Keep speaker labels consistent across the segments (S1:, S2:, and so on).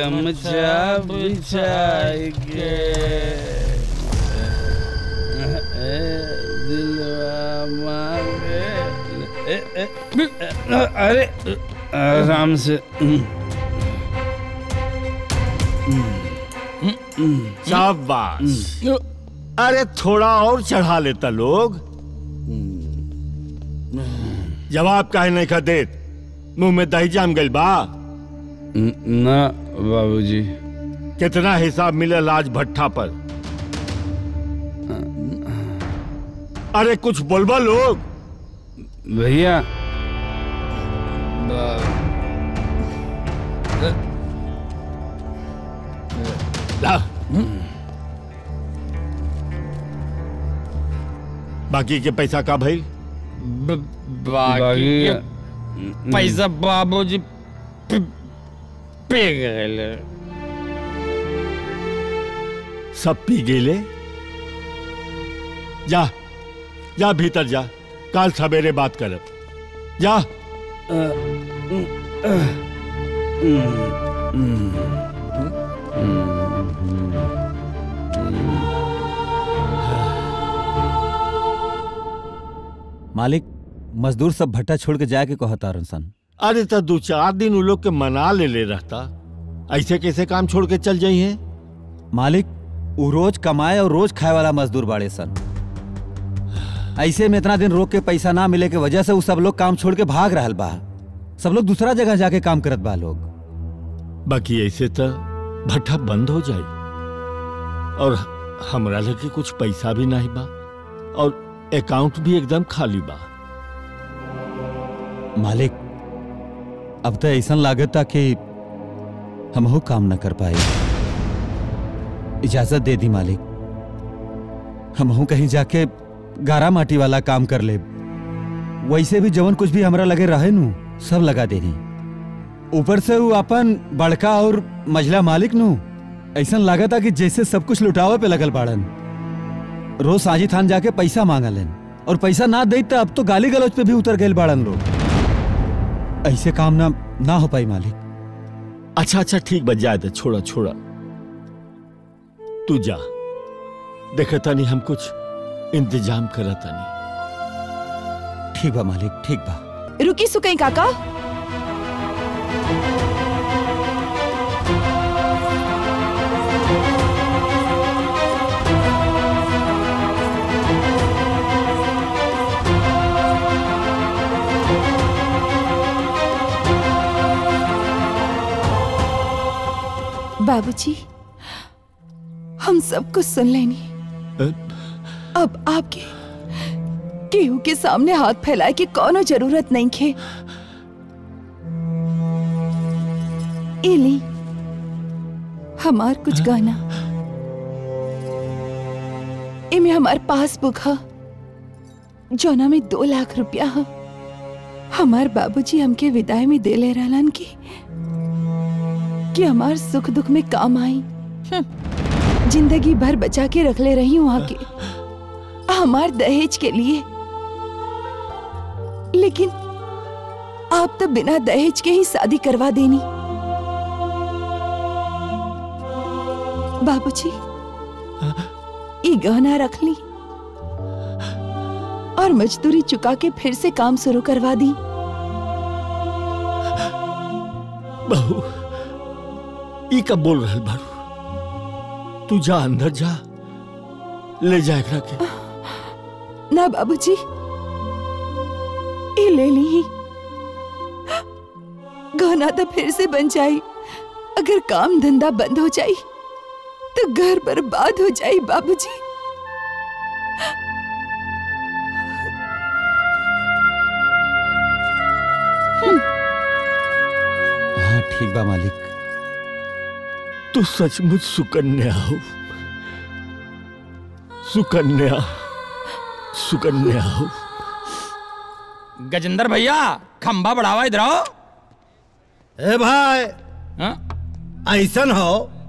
S1: गमछा बिछाई के ए, दिलवा मांगे ए, ए, ए, अरे आराम से
S2: शाबाश अरे थोड़ा और चढ़ा लेता लोग जवाब काहे नहीं खा देत मुंह में दही जाम गइल बा
S1: ना बाबूजी
S2: कितना हिसाब मिलल आज भट्ठा पर अरे कुछ बोलबा लोग
S1: भैया
S2: ला बाकी के पैसा का भाई
S1: बाकी
S3: बाकी पैसा बाबूजी पे पे गए
S2: सब पी गेले जा जा भीतर जा कल सवेरे बात करब जा
S4: मालिक मजदूर सब भट्टा छोड़ के जाके कहता सन
S2: अरे तो दो चार दिन उन लोग के मना ले ले रहता ऐसे कैसे काम छोड़ के चल जाई है
S4: मालिक वो रोज कमाए और रोज खाए वाला मजदूर बाड़े सन ऐसे में इतना दिन रोक के पैसा ना मिले के वजह से वो सब लोग काम छोड़ के भाग रहल बा सब लोग दूसरा जगह जाके काम करत बा लोग
S2: बाकी ऐसे तो भट्ठा बंद हो जाए और हमरा लगे कुछ पैसा भी नहीं बा और अकाउंट भी एकदम खाली बा
S4: मालिक अब तो ऐसा लागत कि हम काम न कर पाए इजाजत दे दी मालिक हम कहीं जाके गारा माटी वाला काम कर ले वैसे भी जवन कुछ भी हमरा लगे रहे नु सब लगा देनी ऊपर से वो अपन बड़का और मझला मालिक नु ऐसा लागता कि जैसे सब कुछ लुटावे पे लगल बाड़न रोज साजी थान जाके पैसा मांगलन और पैसा ना दे तो अब तो गाली गलौज पे भी उतर गए बाड़न लोग ऐसे काम ना ना हो पाई मालिक
S2: अच्छा अच्छा ठीक बच जाए तो छोड़ा छोड़ा तू जा देखता नहीं हम कुछ इंतजाम करता नहीं
S4: ठीक बा मालिक ठीक बा
S5: रुकी सुकई काका बाबूजी हम सब कुछ सुन लेनी अब आपके केहू के सामने हाथ फैलाए की कोनो जरूरत नहीं खे एली हमार कुछ गाना इमे हमार पासबुक है जोना में दो लाख रुपया है हमार बाबूजी हमके विदाई में दे ले रहलन की कि हमार सुख दुख में काम आई जिंदगी भर बचा के रख ले रही हूँ वहां के हमार दहेज के लिए लेकिन आप तो बिना दहेज के ही शादी करवा देनी बाबूजी ये गहना रख ली और मजदूरी चुका के फिर से काम शुरू करवा दी
S2: बहू ई कब बोल रहे बारू तू जा अंदर जा ले जा एकरा के
S5: ना बाबूजी ये ले ली गहना तो फिर से बन जाई अगर काम धंधा बंद हो जाई तो घर बर्बाद हो जाई बाबूजी
S4: हाँ ठीक बा मालिक
S2: तू सचमुच सुकन्या हो सुकन्या सुकन्या हो
S3: गजेंद्र भैया खंबा बढ़ावा इधर आओ
S6: ए भाई
S3: हाँ?
S6: ऐसन हो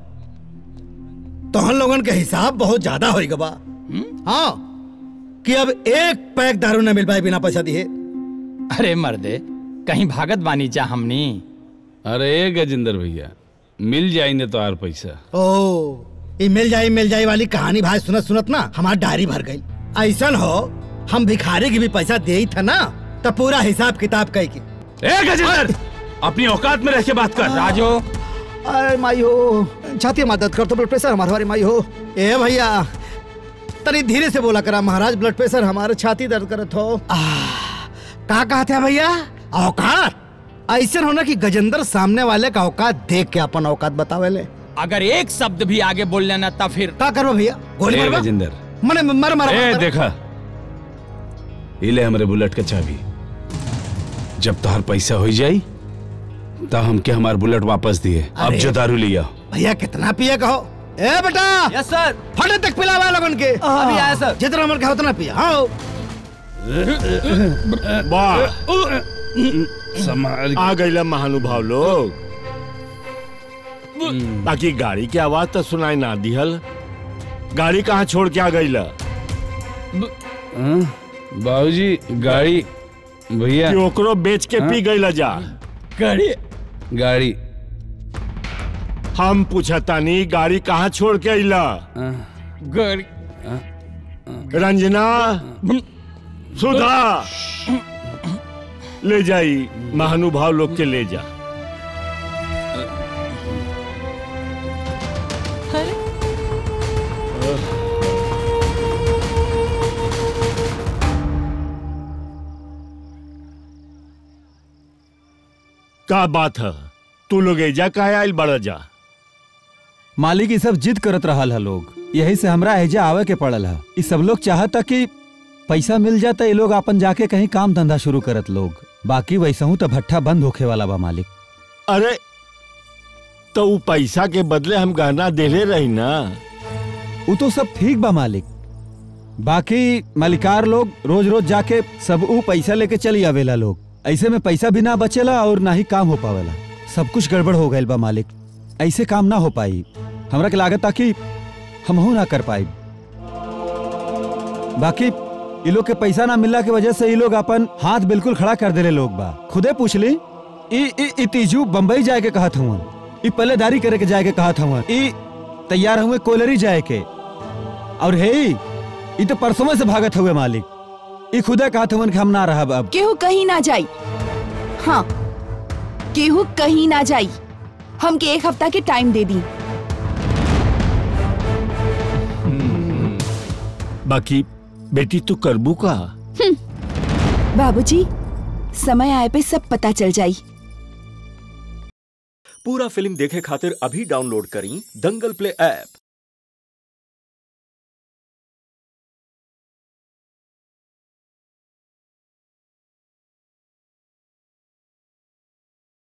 S6: तोहन लोगन के हिसाब बहुत ज्यादा होई गबा हाँ कि अब एक पैक दारू न मिल पाए बिना पैसा दिए
S3: अरे मर्दे कहीं भागत बानी चा हमनी
S1: अरे गजेंद्र भैया मिल जाई ने तो आर पैसा
S6: ओ ये मिल जाई मिल जाई वाली कहानी भाई सुनत सुनत ना हमार डायरी भर गई ऐसा हो हम भिखारी की भी पैसा दे ही था ना तो पूरा हिसाब किताब कह के
S1: ए गजेंद्र अपनी औकात में रह के बात कर
S3: राजू
S6: अरे माई हो छाती में मदद कर तो ब्लड प्रेशर हमारे माई हो ए भैया तनी धीरे से बोला करा महाराज ब्लड प्रेशर हमारे छाती दर्द करत हो आह, का कहते हैं भैया औकात ऐसे होना कि गजेंद्र सामने वाले का औकात देख के अपन औकात बतावे ले
S3: अगर एक शब्द भी आगे बोल लेना तब फिर
S6: का करबो भैया गोली
S1: ए
S6: मारबा
S1: गजेंद्र
S6: मने मर मर
S1: ए देखा इले हमरे बुलेट के चाबी जब तोहर पैसा हो जाई तो हमके हमार बुलेट वापस दिए अब
S6: अरे।
S1: जो दारू लिया
S6: भैया कितना पिए कहो ए बेटा
S3: यस सर
S6: फटे तक पिलावा लगन के
S3: अभी आया सर
S6: जितना मन का उतना पिया हाँ
S2: वाह
S1: संभाल
S2: आ गईला महानुभाव लोग बाकी गाड़ी की आवाज तो सुनाई ना दिहल गाड़ी कहाँ छोड़ के आ गईला
S1: हाँ? बाबूजी गाड़ी भैया
S2: कि ओकरो बेच के पी गईला जा
S3: गाड़ी
S1: गाड़ी
S2: हम पूछतानी गाड़ी कहाँ छोड़ के अइला
S1: हाँ,
S3: गाड़ी
S2: रंजना सुधा ले जाई महानुभाव लोग के ले जा का बात है तू लोग एजा काहे आइल बड़ा जा
S4: मालिक ये सब जिद करत रहल है लोग यही से हमरा एजा आवे के पड़ल है ये सब लोग चाहता कि पैसा मिल जाता ये लोग अपन जाके कहीं काम धंधा शुरू करत लोग बाकी वैसा हूँ तो भट्ठा बंद होखे वाला बा मालिक
S2: अरे तो ऊ पैसा के बदले हम गहना देले रही ना
S4: वो तो सब ठीक बा मालिक बाकी मालिकार लोग रोज रोज जाके सब ऊ पैसा लेके चली आवेला लोग ऐसे में पैसा भी ना बचेला और ना ही काम हो पावेला सब कुछ गड़बड़ हो गईल बा मालिक ऐसे काम ना हो पाई हमरा के लागत कि हमहू ना कर पाई बाकी ये लोग के पैसा ना मिलला के वजह से ये लोग अपन हाथ बिल्कुल खड़ा कर देले लोग बा खुदे पूछ ली ई ई ई तीजू बम्बई जाए के कहत हूँ ई पल्लेदारी करे के जाए के कहत हूँ ई तैयार हुए कोयलरी जाए के और हे ई तो परसों से भागत हुए मालिक ई खुदे कहत हूँ कि हम ना रहब अब
S5: केहू कहीं ना जाई हाँ केहू कहीं ना जाई हमके एक हफ्ता के टाइम दे दी
S2: बाकी बेटी तू करबू का
S5: बाबूजी समय आए पे सब पता चल जाई
S7: पूरा फिल्म देखे खातिर अभी डाउनलोड करी दंगल प्ले ऐप